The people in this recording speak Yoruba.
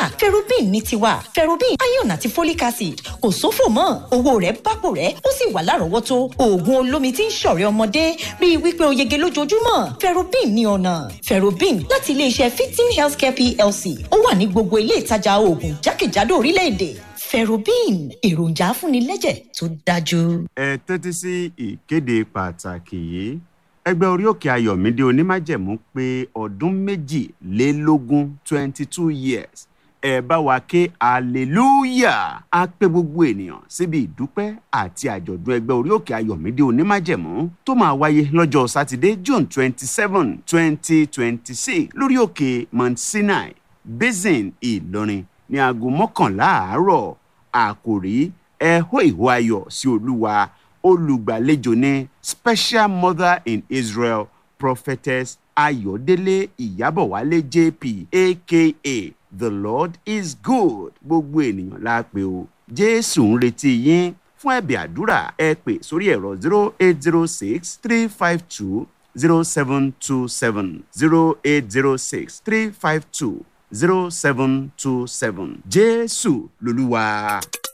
ferrobin ní tiwa ferrobin iron àti folic acid kò sófò mọ́ owó rẹ̀ bápò rẹ̀ ó sì wà lárọ̀ọ́wọ́tó oògùn olómi tí ń ṣọ̀rẹ́ ọmọdé bíi wípé o yege lójoojúmọ́ ferrobin ní ọ̀nà ferrobin láti iléeṣẹ́ fifteen healthcare plc ó wà ní gbogbo ilé ìtajà oògùn jákèjádò orílẹ̀-èdè ferrobin èròjà afúnilẹ́jẹ̀ tó dájú. ẹ tẹ́tí sí ìkéde pàtàkì yìí ẹgbẹ́ orí òkè ayọ̀mídé onímájẹ̀mú pé ọdún méjìlélógún twenty two years ẹ bá wa ké hallelujah á pé gbogbo ènìyàn síbi ìdúpẹ́ àti àjọ̀dún ẹgbẹ́ orí òkè ayọ̀mídé onímájẹ̀mú tó máa wáyé lọ́jọ́ sátidé june twenty seven twenty twenty six lórí òkè mount sinai basin ìlọrin ní aago mọ́kànlá àárọ̀ àkòrí ẹ hó ìhó ayọ̀ sí olúwa olùgbàlejò ní special mother in israel prophetess ayọ̀délé ìyábọ̀wálé jp aka the lord is good gbogbo ènìyàn la pè o jésù ń retí yín fún ẹ̀bẹ̀ àdúrà ẹ pè sórí ẹ̀rọ zero eight zero six three five two zero seven two seven zero eight zero six three five two zero seven two seven jésù lolúwa.